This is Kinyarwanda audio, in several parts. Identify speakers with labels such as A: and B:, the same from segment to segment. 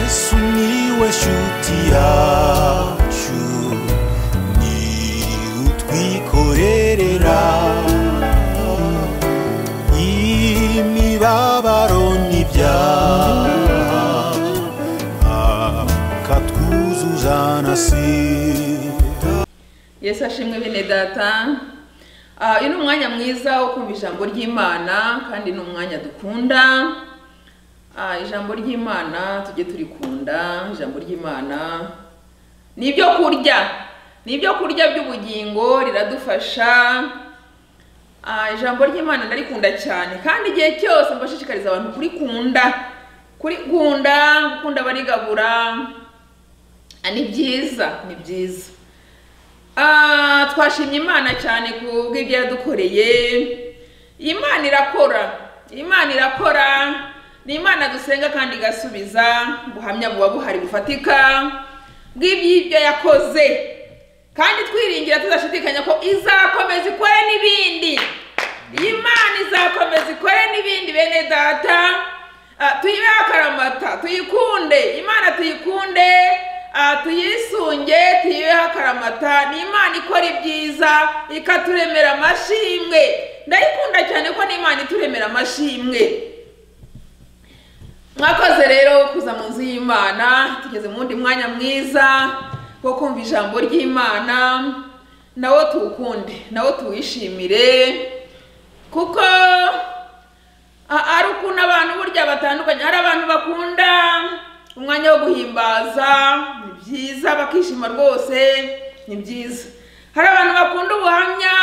A: sumiłeś utiaciu ni utwikorerera imibabaro n'ibyaha akatwuzuza na sida
B: yesu ashimwe bene data Ah, uyu ni umwanya mwiza wo kumva ijambo ry'imana kandi ni umwanya dukunda Ah, ijambo ry'imana tujye turikunda ijambo ry'imana ni ibyo kurya ni ibyo kurya by'ubugingo riradufasha Ah, ijambo ry'imana ndarikunda cyane kandi igihe cyose mbashishikariza abantu kurikunda kurikunda gukunda barigabura Ah, ni byiza ni byiza Ah, twashimye imana cyane ku bw'ibyo yadukoreye imana irakora imana irakora ni imana dusenga kandi igasubiza ubuhamya buba buhari bufatika bw'iby'ibyo yakoze kandi twiringira tudashidikanya ko izakomeza ikore n'ibindi imana izakomeza ikore n'ibindi bene data Ah, tuyibe akaramata tuyikunde imana tuyikunde Ah, tuyisunge tuyibeho akaramata ni imana ikora ibyiza ikaturemera amashimwe ndayikunda cyane ko n'imana ituremera amashimwe mwakoze rero kuza mu nzu y'imana tugeze mu wundi mwanya mwiza wo kumva ijambo ry'imana nawo tuwukunde nawo tuwishimire kuko a- ari ukuntu abantu burya batandukanye hari abantu bakunda umwanya wo guhimbaza ni byiza bakishima rwose ni byiza hari abantu bakunda ubuhamya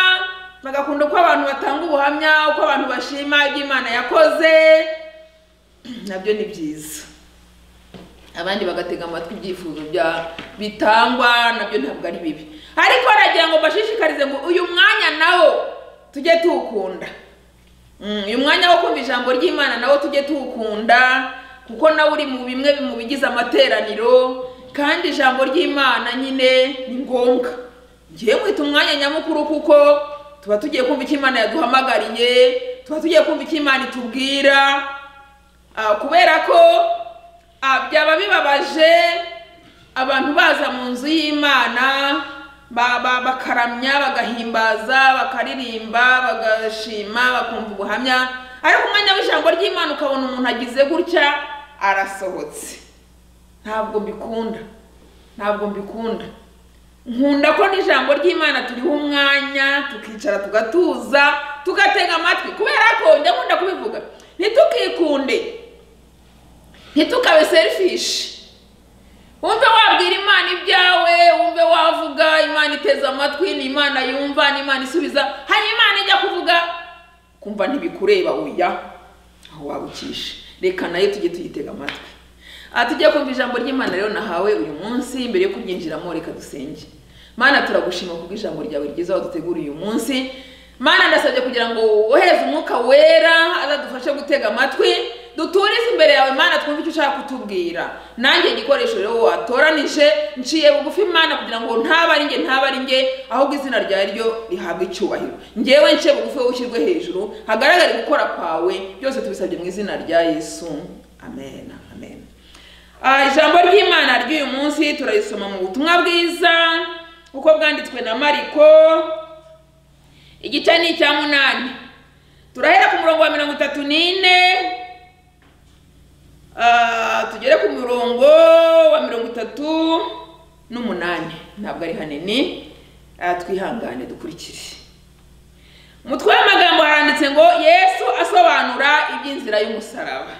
B: bagakunda uko abantu batanga ubuhamya uko abantu bashima ibyo imana yakoze nabyo ni byiza abandi bagatega amatwi ibyifuzo bya bitangwa nabyo ntabwo ari bibi ariko nagira ngo mbashishikarize ngo uyu mwanya nawo tujye tuwukunda Mm, uyu mwanya wo kumva ijambo ry'imana nawo tujye tuwukunda kuko nawe uri mu bimwe mu bigize amateraniro kandi ijambo ry'imana nyine ni ngombwa ngiye mwita umwanya nyamukuru kuko tuba tugiye kumva icyo imana yaduhamagariye tuba tugiye kumva icyo imana itubwira Ah, kubera ko ah, byaba bibabaje abantu baza mu nzu y'imana ba- ba- bakaramya bagahimbaza bakaririmba bagashima bakumva ubuhamya ariko umwanya w'ijambo ry'imana ukabona umuntu agize gutya arasohotse ntabwo mbikunda ntabwo mbikunda nkunda ko n'ijambo ry'imana turiho umwanya tukicara tugatuza tugatega amatwi kubera ko njya nkunda kubivuga ntitukikunde ntitukabe serifishi wumve wabwira imana ibyawe wumve wavuga imana iteze amatwi ni imana yumva ni imana isubiza hari imana ijya kuvuga kumva ntibikureba oya aho wabukishe reka nayo tujye tuyitega amatwi aha tujye kumva ijambo ry'imana rero nahawe uyu munsi mbere yo kuryinjiramo reka dusenge mana turagushima kubwo ijambo ryawe ryiza waduteguriye uyu munsi mana ndasabye kugira ngo wohereze umwuka wera azadufashe gutega amatwi duturize imbere yawe mana twumve icyo ushaka kutubwira nanjye igikoresho rero watoranije nciye bugufi mana kugira ngo ntaba ari nge ntaba ari nge ahubwo izina ryawe ryo rihabwe icyubahiro ngewe nciye bugufi wowe ushyirwe hejuru hagaragare gukora kwawe byose tubisabye mu izina rya yesu amen amen Ah, ijambo ry'imana ry'uyu munsi turarisoma mu butumwa bwiza uko bwanditswe na mariko igice ni icya munani turahera ku murongo wa mirongo itatu n'ine Ah, tugere ku murongo wa mirongo itatu n'umunani ntabwo ari hanini Ah, twihangane dukurikire umutwe w'amagambo haranditse ngo yesu asobanura iby'inzira y'umusaraba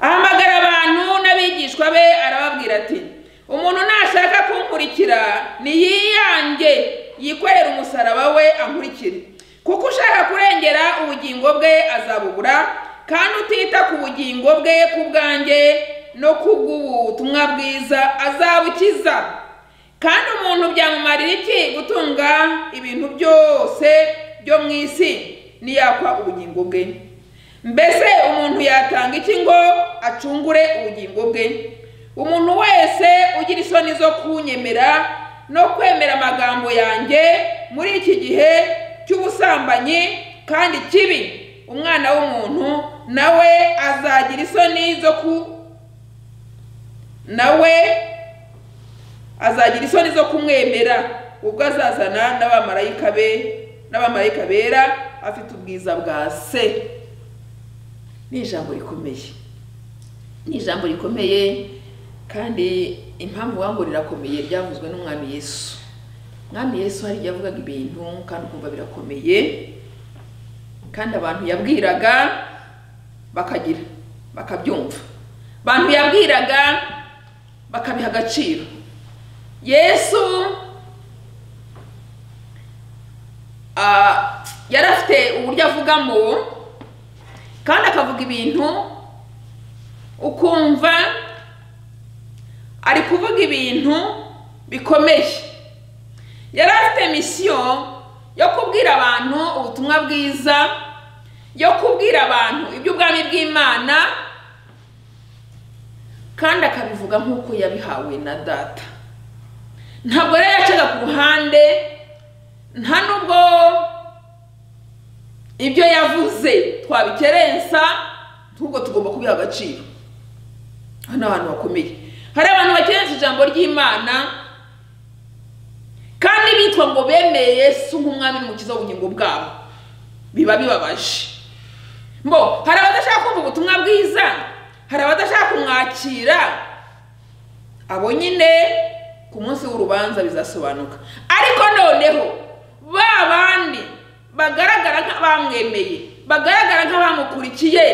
B: ahamagara abantu n'abigishwa be arababwira ati umuntu nashaka kunkurikira niyiyange yikorere umusaraba we ankurikire kuko ushaka kurengera ubugingo bwe azabubura kandi utita ku bugingo bwe ku bwanjye no ku bw'ubutumwa bwiza azabukiza kandi umuntu byamumarira iki gutunga ibintu byose byo mu isi niyakwa ubugingo bwe mbese umuntu yatanga iki ngo acungure ubugingo bwe umuntu wese ugira isoni zo kunyemera no kwemera amagambo yanjye muri iki gihe cy'ubusambanyi kandi kibi umwana w'umuntu nawe azagira isoni zo ku nawe azagira isoni zo kumwemera ubwo azazana n'abamarayika be n'abamarayika bera afite ubwiza bwa se ni ijambo rikomeye ni ijambo rikomeye kandi impamvu wangu rirakomeye ryavuzwe n'umwami yesu umwami yesu hari igihe yavugaga ibintu kandi ukumva birakomeye kandi abantu yabwiraga bakagira bakabyumva abantu yabwiraga bakabiha agaciro yesu ah, yari afite uburyo avugamo kandi akavuga ibintu ukumva ari kuvuga ibintu bikomeye yari afite misiyo yo kubwira abantu ubutumwa bwiza yo kubwira abantu iby'ubwami bw'imana kandi akabivuga nk'uko yabihawe na data ntabwo rero yacaga ku ruhande nta nubwo ibyo yavuze twabikerensa ahubwo tugomba kubiha agaciro hano ahantu hakomeye hari abantu bakerensa ijambo ry'imana kandi bitwa ngo bemeye yesu nk'umwami n'umukiza w'ubugingo bwabo biba bibabaje mbo hari abadashaka kumva ubutumwa bwiza hari abadashaka kumwakira abo nyine ku munsi w'urubanza bizasobanuka ariko noneho ba bandi bagaragara nk'abamwemeye bagaragara nk'abamukurikiye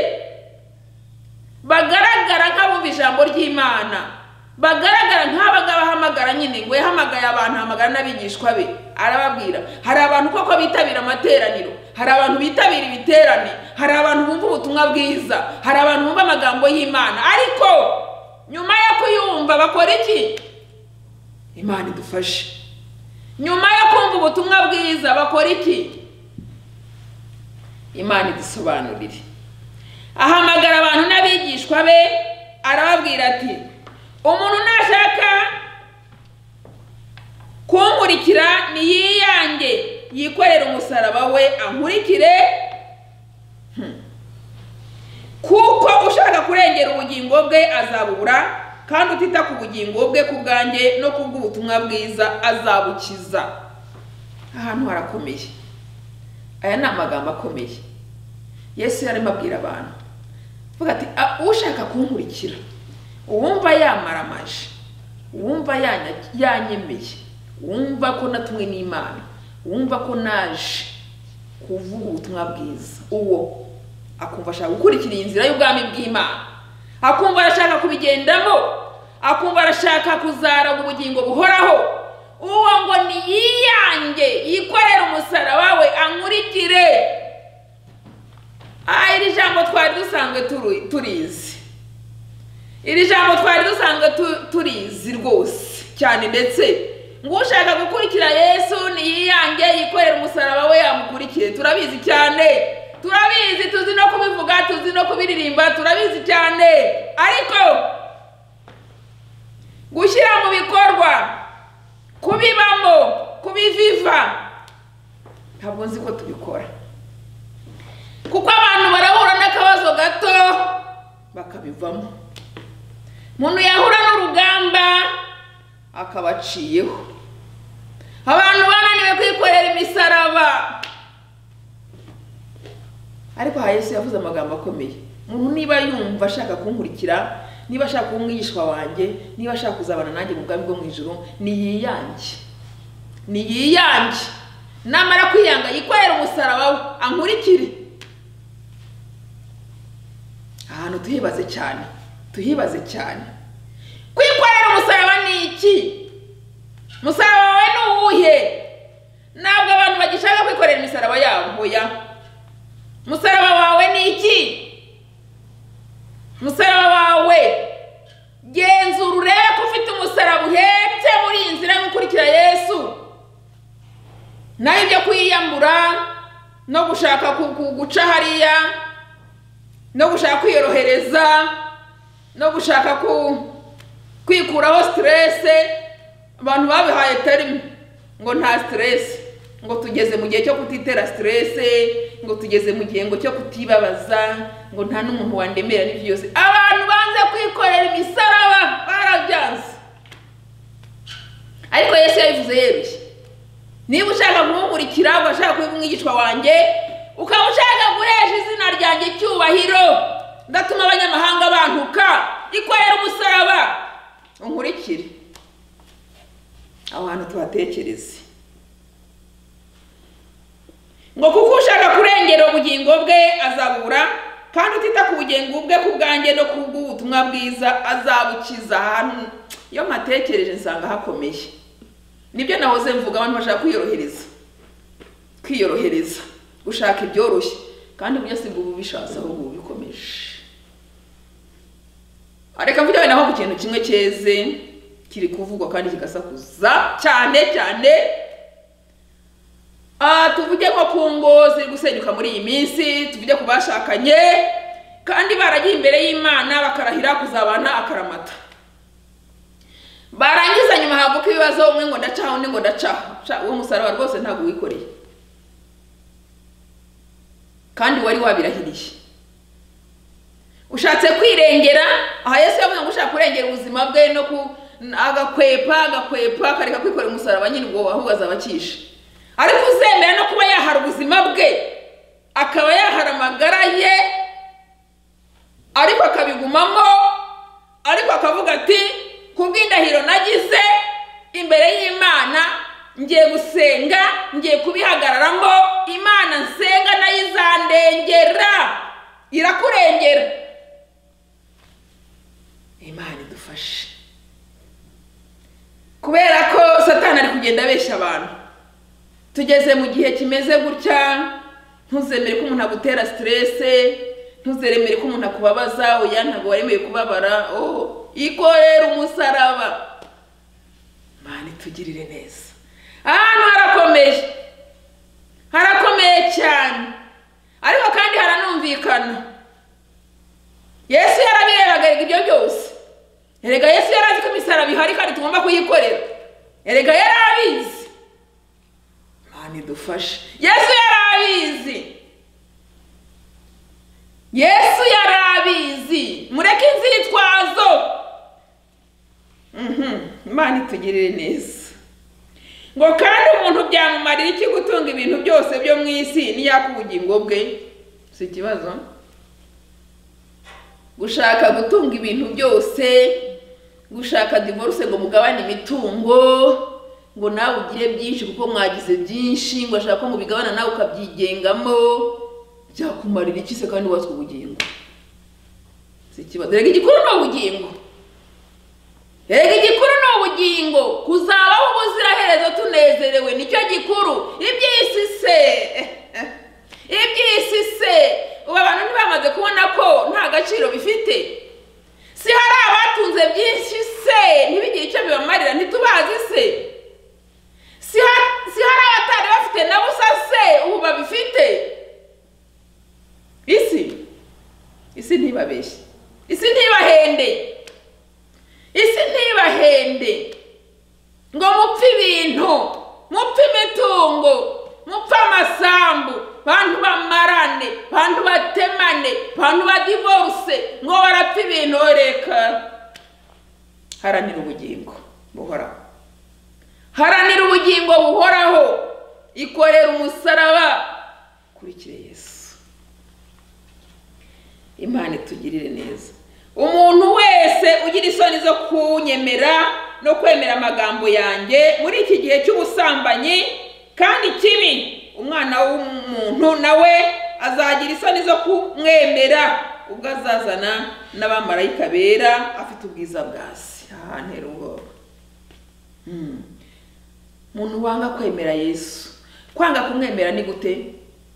B: bagaragara nk'abumva ijambo ry'imana bagaragara nk'abaga bahamagara nyine ngo yahamagaye abantu ahamagara n'abigishwa be arababwira hari abantu koko bitabira amateraniro hari abantu bitabira ibiterane hari abantu bumva ubutumwa bwiza hari abantu bumva amagambo y'imana ariko nyuma yo kuyumva bakora iki imana idufashe nyuma yo kumva ubutumwa bwiza bakora iki imana idusobanurire ahamagara abantu n'abigishwa be arababwira ati umuntu nashaka kunkurikira niyiyange yikorere umusaraba we ankurikire Hmm. kuko ushaka kurengera ubugingo bwe azabubura kandi utita ku bugingo bwe ku bwanjye no ku bw'ubutumwa bwiza azabukiza ahantu harakomeye aya ni amagambo akomeye yesu yarimo abwira abantu avuga ati "A- ushaka kunkurikira uwumva yamaramaje uwumva yanya- yanyemeye uwumva ko natumwe n'imana uwumva ko naje kuvuga ubutumwa bwiza uwo akumva ashaka gukurikira iyi nzira y'ubwami bw'imana akumva arashaka kubigendamo akumva arashaka kuzara ubugingo buhoraho uwo ngo ni yiyange yikorere umusaraba we ankurikire aha iri jambo twari dusanzwe turu- turizi iri jambo twari dusanzwe tu- turizi rwose cyane ndetse ngo ushaka gukurikira yesu niyiyange yikorera umusaraba we yamukurikire turabizi cyane turabizi tuzi no kubivuga tuzi no kubiririmba turabizi cyane ariko gushyira mu bikorwa kubibamo kubiviva ntabwo nzi ko tubikora kuko abantu barahura n'akabazo gato bakabivamo umuntu yahura n'urugamba akabaciyeho abantu bananiwe kwikorera imisaraba ariko aha yesu yavuze amagambo akomeye umuntu niba yumva ashaka kunkurikira niba ashaka kuba umwigishwa wanjye niba ashaka kuzabana nanjye mu bwami bwo mu ijoro niyiyange niyiyange namara kwiyanga yikorera umusaraba we ankurikire ahantu tuhibaze cyane tuhibaze cyane kwikorera umusaraba ni iki umusaraba wawe ni uwuhe ntabwo abantu bagishaka kwikorera imisaraba yabo hoya umusaraba wawe ni iki umusaraba wawe genzura urebe ko ufite umusaraba uhetse muri iyi nzira yo gukurikira yesu nawe ibyo kwiyambura no gushaka ku- ku- guca hariya no gushaka kwiyorohereza no gushaka ku kwikuraho siterese abantu babihaye terime ngo nta siterese ngo tugeze mu gihe cyo kutitera siterese ngo tugeze mu gihe ngo cyo kutibabaza ngo nta n'umuntu wandemera n'ibyo byose abantu banze kwi kwikorera imisaraba barabyanze ariko yesu yabivuze yeruye niba ushaka kumukurikira ugashaka kuba umwigishwa wanjye ukaba ushaka guhesha izina ryanjye icyubahiro ndatuma abanyamahanga bantuka ikorera umusaraba unkurikire aho hantu tuhatekereze ngo kuko ushaka kurengera ubugingo bwe azabura kandi utita ku bugingo bwe ku bwanjye no ku bw'ubutumwa bwiza azabukiza ahantu iyo mpatekereje nsanga hakomeye nibyo nahoze mvuga abantu bashaka kwiyorohereza kwiyorohereza gushaka ibyoroshye kandi byose ngo ububishatse ahubwo ubikomeje areka mvuge naho ku kintu kimwe cyeze kiri kuvugwa kandi kigasakuza cyane cyane Ah, tuvuge nko ku ngo ziri gusenyuka muri iyi minsi tuvuge ku bashakanye kandi baragiye imbere y'imana bakarahira kuzabana akaramata barangiza nyuma havuka ibibazo umwe ngo ndacaho undi ngo ndacaho Sha, uwo musaraba rwose ntabwo wikoreye kandi wari wabirahiriye ushatse kwirengera aha yesu yavuze ngo ushaka kurengera ubuzima bwe no ku agakwepa agakwepa akareka kwikorera umusaraba nyine ubwo ahubwo azaba akishe ariko uzemera no kuba yahara ubuzima bwe akaba yahara amagara ye ariko akabigumamo ariko akavuga ati ku bw'indahiro nagize imbere y'imana ngiye gusenga ngiye kubihagararamo imana nsenga nayo izandengera irakurengera imana idufashe kubera ko satani ari kugenda abeshya abantu tugeze mu gihe kimeze gutya ntuzemere ko umuntu agutera siterese ntuzemere ko umuntu akubabaza oya ntabwo waremeye kubabara oh ikorera umusaraba mani tugirire neza ahantu harakomeje harakomeye cyane ariko kandi haranumvikana yesu yarabirebaga erega ibyo byose erega yesu yarazi ko imisaraba ihari kandi tugomba kuyikorera erega yarabizi imana idufashe yesu yarabizi yesu yarabizi mureke inzitwazo Mhm, imana itugirire neza ngo kandi umuntu byamumarira iki gutunga ibintu byose byo mu isi n'iyaka ubugingo bwe si ikibazo gushaka gutunga ibintu byose gushaka divorce ngo mugabane imitungo ngo nawe ugire byinshi kuko mwagize byinshi ngo ashaka ko mubigabana nawe ukabyigengamo byakumarira iki se kandi wubatswe ubugingo si ikibazo rega igikuru ni ubugingo rega igikuru ni ubugingo kuzabaho ubuziraherezo tunezerewe nicyo gikuru iby'isi se iby'isi se ubu abantu ntibamaze kubona ko nta gaciro bifite si hari abatunze byinshi se ntibigire icyo bibamarira ntitubazi se si ha- si hari abatari bafite na busa se ubu babifite isi isi ntibabeshye isi ntibahende isi ntibahende ngo mupfe ibintu mupfe imitungo mupfe amasambu bantu bamarane bantu batemane bantu badivorce ngo barapfa ibintu reka haranira ubugingo buhoraho haranira ubugingo buhoraho ikorera umusaraba kurikire yesu imana itugirire neza umuntu wese ugira isoni zo kunyemera no kwemera amagambo yanjye muri iki gihe cy'ubusambanyi kandi kibi umwana w'umuntu nawe azagira isoni zo kumwemera ubwo azazana n'abamarayika bera afite ubwiza bwa se aha ntera ubwoba Hmm. umuntu wanga kwemera yesu kwanga kumwemera ni gute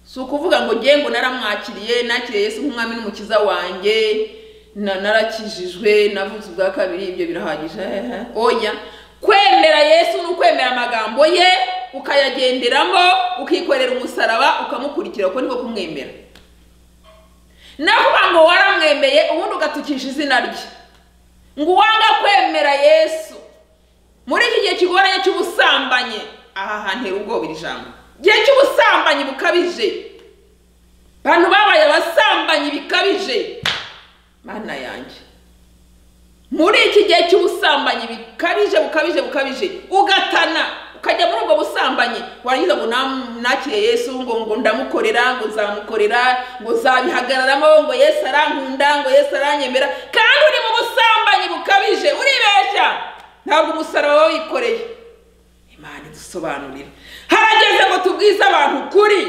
B: si ukuvuga ngo ngiye ngo naramwakiriye nakiriye yesu nk'umwami n'umukiza wanjye na narakijijwe navutse ubwa kabiri ibyo birahagije ehe. oya kwemera yesu ni ukwemera amagambo ye ukayagenderamo ukikorera umusaraba ukamukurikira uko niko kumwemera nakuba ngo waramwemeye ubundi ugatukisha izina rye ngo uwanga kwemera yesu muri iki gihe kigoranye cy'ubusambanyi aha hantera ubwoba iri jambo igihe cy'ubusambanyi bukabije abantu babaye abasambanyi bikabije mana yanjye muri iki gihe cy'ubusambanyi bikabije bukabije bukabije ugatana ukajya muri ubwo busambanyi warangiza ngo nam- nakire yesu ngo ngo ndamukorera ngo nzamukorera ngo nzabihagararamo ngo yesu arankunda ngo yesu aranyemera kandi uri mu busambanyi bukabije uribeshya ntabwo umusaraba wawikoreye imana idusobanurira harageze ngo tubwize abantu ukuri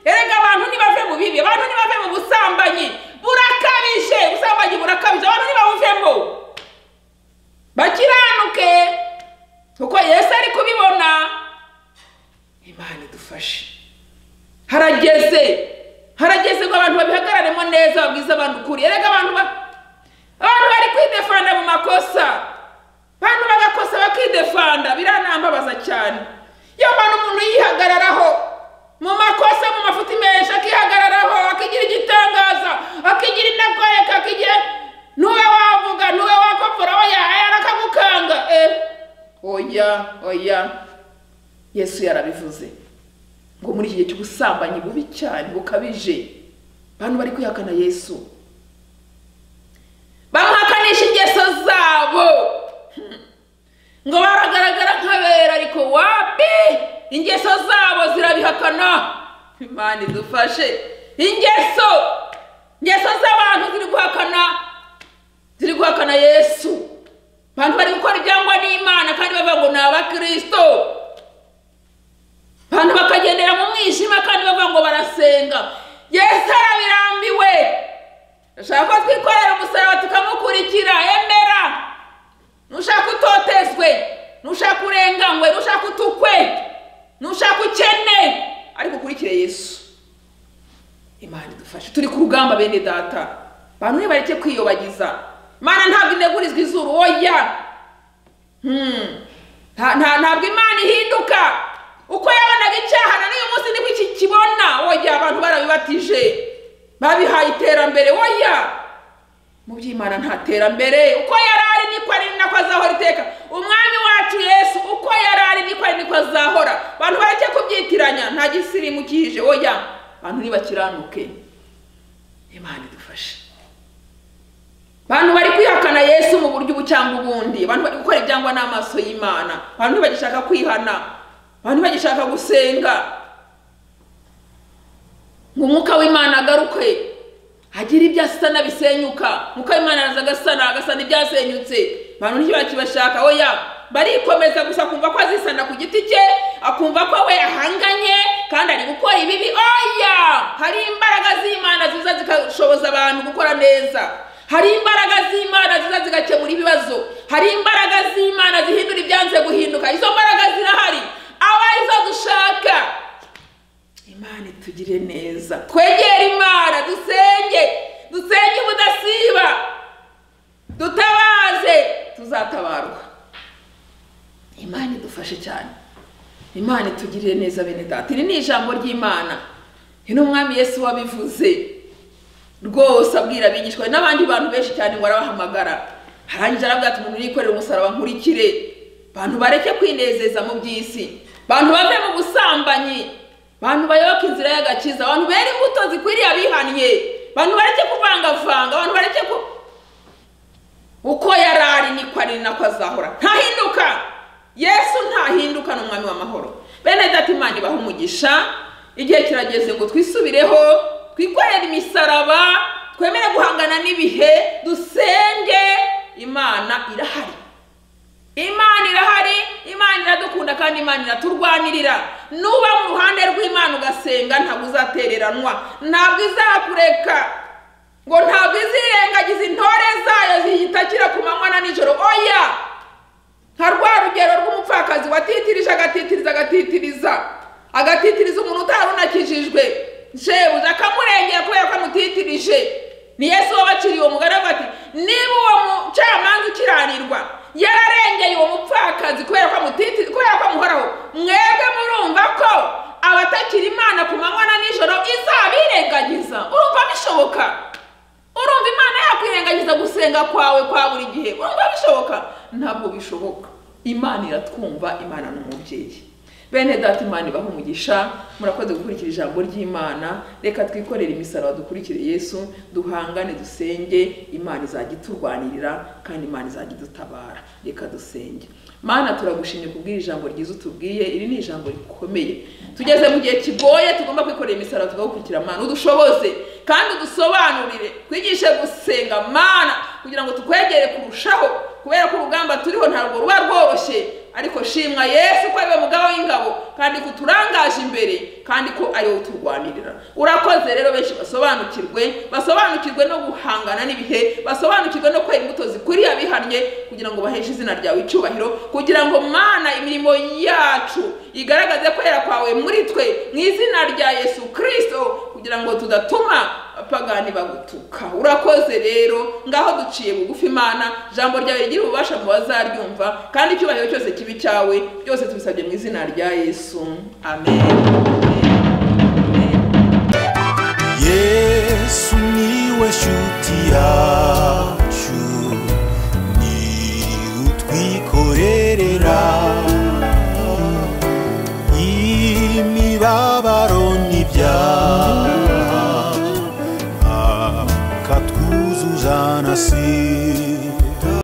B: erega abantu ntibave mu bibi abantu ntibave mu busambanyi burakabije ubusambanyi burakabije abantu ntibabuvemo bakiranuke kuko yesu ari kubibona imana idufashe harageze harageze ngo abantu babihagararemo neza babwize abantu ukuri erega abantu ba- abantu bari kwidefanda mu makosa abantu bagakosa bakidefanda biranambabaza cyane iyo mpamvu umuntu yihagararaho mu makosa mu mafuti menshi akihagararaho akigira igitangaza akigira inakwereka akigira ntuwe wavuga ntuwe wakopfora oya aya arakagukanga eh oya oya yesu yarabivuze ngo muri iki gihe cy'ubusambanyi bubi cyane bukabije abantu bari kwihakana yesu bamuhakanisha ingeso zabo ngo baragaragara nk'abera ariko wapi ingeso zabo zirabihakana imana idufashe ingeso ingeso z'abantu ziri guhakana ziri guhakana yesu abantu bari gukora ibyangwa n'imana kandi bavuga ngo ni abakirisito abantu bakagendera mu mwijima kandi bavuga ngo barasenga yesu arabirambiwe ushaka ko twikorera umusaraba tukamukurikira emera nushaka utotezwe nushaka urenganywe nushaka utukwe nushaka ukene ariko ukurikire yesu imana idufashe turi ku rugamba bene data abantu ntibareke kwiyobagiza imana ntabwo inegurizwa izuru oya Hmm. Nta- nta- ntabwo imana ihinduka uko yabonaga icyaha na n'uyu munsi nibwo iki kibona oya abantu barabibatije babihaye iterambere oya mu by'imana nta terambere uko yari ari niko ari nako azahora iteka umwami wacu yesu uko yari ari niko ari niko azahora abantu bareke kubyitiranya nta gisirimu kije oya abantu ntibakiranuke imana idufashe abantu bari kwihakana yesu mu buryo ubu cyangwa ubundi abantu bari gukora ibyangwa n'amaso y'imana abantu ntibagishaka kwihana abantu ntibagishaka gusenga ngo umwuka w'imana agaruke agire ibyo asana bisenyuka umwuka w'imana araza agasana agasana ibyasenyutse abantu ntibakibashaka oya barikomeza gusa kumva ko azisana ku giti cye akumva ko we ahanganye kandi ari gukora ibibi oya hari imbaraga z'imana ziza zigashoboza abantu gukora neza hari imbaraga z'imana ziza zigakemura ibibazo hari imbaraga z'imana zihindura ibyanze guhinduka izo mbaraga zirahari aba arizo dushaka imana itugire neza twegere imana dusenge dusenge ubudasiba dutabaze tuzatabarwa imana idufashe cyane imana itugirire neza bene data iri ni ijambo ry'imana ni n'umwami yesu wabivuze rwose abwira abigishwa n'abandi bantu benshi cyane ngo arabahamagara arangije arabwira ati umuntu yikorera umusaraba nkurikire abantu bareke kwinezeza mu by'isi abantu bave mu busambanyi abantu bayoboke inzira y'agakiza abantu bera imbuto zikwiriye abihannye abantu bareke kuvangavanga abantu bareke ku uko yari ari niko ari nako azahora ntahinduka yesu ntahinduka ni umwami w'amahoro bene data imana ibaha umugisha igihe kirageze ngo twisubireho twikorere imisaraba twemere guhangana n'ibihe dusenge imana irahari imana irahari imana iradukunda kandi imana iraturwanirira nuba mu ruhande rw'imana ugasenga ntabwo uzatereranwa ntabwo izakureka ngo ntabwo izirengagiza intore zayo ziyitakira ku manywa na nijoro oya nka rwa rugero rw'umupfakazi watitirije agatitiriza agatitiriza agatitiriza umuntu utari unakijijwe shebuja akamurengera kubera ko amutitirije ni yesu wabaciriye uwo mugore avuga ati niba uwo mucamanza ukiranirwa yararengeye uwo mupfakazi kubera ko amutitiriza kubera ko amuhoraho mwebwe murumva ko abatakira imana ku manywa na nijoro izabirengagiza urumva bishoboka urumva imana yakwirengagiza gusenga kwawe kwa buri gihe urumva bishoboka ntabwo bishoboka imana iratwumva imana ni umubyeyi bene data imana ibaha umugisha murakoze gukurikira ijambo ry'imana reka twikorere imisaraba dukurikire yesu duhangane dusenge imana izajya iturwanirira kandi imana izajya idutabara reka dusenge mana turagushimye kubwira ijambo ryiza utubwiye iri ni ijambo rikomeye tugeze mu gihe kigoye tugomba kwikorera imisaraba tugakurikira mana udushoboze kandi udusobanurire twigishe gusenga mana kugira ngo tukwegere kurushaho kubera ko urugamba turiho ntabwo ruba rworoshye ariko shimwa yesu ko ariwe mugabo w'ingabo kandi ko uturangaje imbere kandi ko ariwe uturwanirira urakoze rero benshi basobanukirwe basobanukirwe no guhangana n'ibihe basobanukirwe no kwera imbuto zikwiriye abihannye kugira ngo baheshe izina ryawe icyubahiro kugira ngo mwana imirimo yacu igaragaze kwera kwawe muri twe mu izina rya yesu kirisito kugira ngo tudatuma abapagani bagutuka urakoze rero ngaho duciye bugufi imana ijambo ryawe rigira ububasha mu bazaryumva kandi icyubahiro cyose kibi cyawe byose tubisabye mu izina rya yesu amen
A: yesu niwe nshuti yacu niwe utwikorerera imibabaro n'ibyaha akatwuzuza na siri